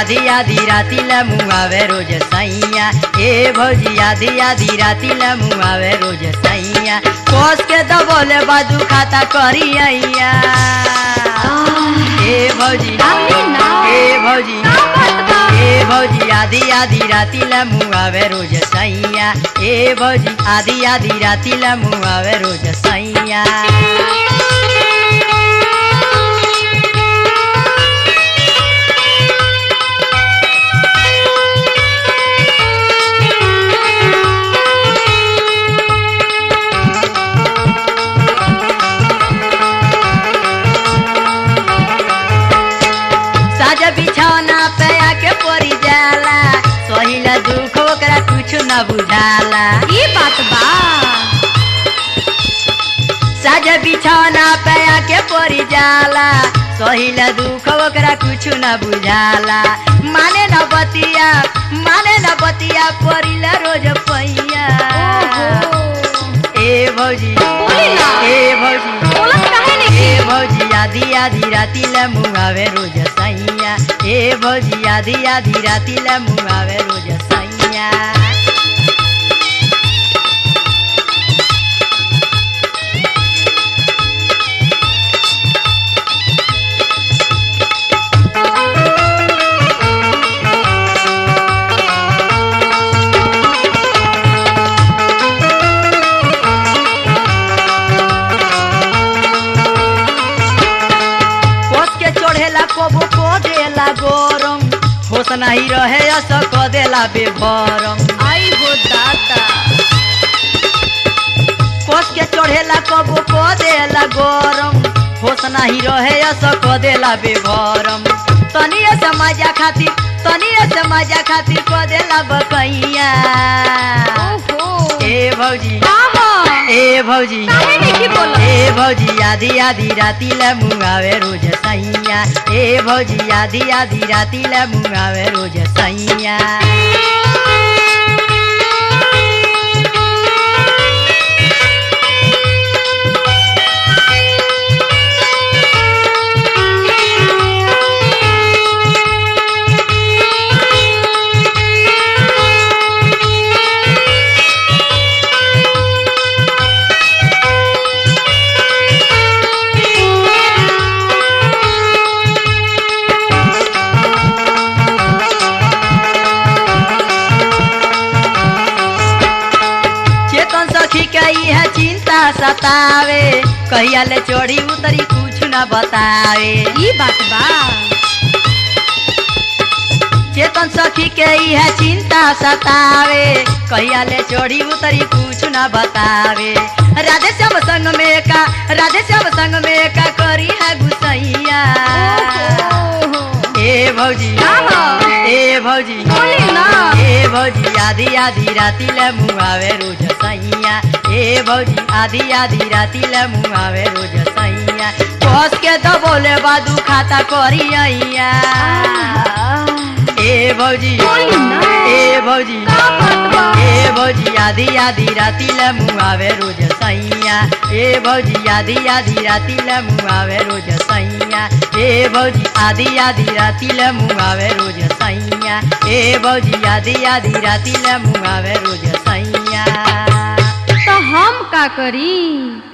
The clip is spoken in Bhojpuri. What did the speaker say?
आधी आधी राती ला मुआवे रोज सैया ए भौजी आधी आधी राती ला मुआवे रोज सैया कोस के दबोले बाजू खाता करी अइया ए भौजी आमी ना। ए भौजी का बात बा? ए भौजी आधी आधी राती ला मुआवे रोज सैया ए भौजी आधी आधी राती ला मुआवे रोज सैया साजा बिछौना पे आके पड़ी जाला सहिला दुख ओकरा कुछ न बुझाला ई बात बा साजा बिछौना पे आके पड़ी जाला सहिला दुख ओकरा कुछ न बुझाला माने न बतिया माने न बतिया पड़िला रोज पैया ए भौजी बोली ना। ए भौजी बोलत काहे ए नहीं भौजी आधी आधी राती ला मुआवे रोज सैया ए भौजी आधी आधी राती ला मुआवे रोज सैया कोस के चढ़ेला कबो को देला गरम होश नहीं रहे अस क देला बेभरम आई हो दाता कोस के चढ़ेला कबो को देला गरम होश नहीं रहे अस क देला बेभरम तनिए समाजा खातिर तनिए समाजा खातिर क देला बकैया ओहो ए भौजी का हो ए भौजी काहे नहीं बोलत ए भौजी आधी आधी राती ला मुआवे रोज सैया ए भौजी आधी आधी राती ला मुआवे रोज सैया चेतन सखी के है चिंता सतावे कहिया ले चोरी उतरी कुछ न बतावे ई बात बा चेतन सखी के है चिंता सतावे कहिया ले चोरी उतरी कुछ न बतावे राधे श्याम संग में का राधे श्याम संग में का करी है गुसैया ओहो ए भौजी का हो? ए भौजी बोली ना ए भौजी आधी आधी राती ले मुआवे रोज सैया ए भौजी आधी आधी राती ले मुआवे रोज सैया कस के दबोले बादू खाता करी अइया ए भौजी बोली ना। ए भौजी का बात बा? ए भौजी आधी आधी राती ले मुआवे रोज सैया ए भौजी आधी आधी राती ले मुआवे रोज सैया ए भौजी आधी आधी राती ले मुआवे रोज सैया ए भौजी आधी आधी राती ले मुआवे रोज सैया तो हम का करी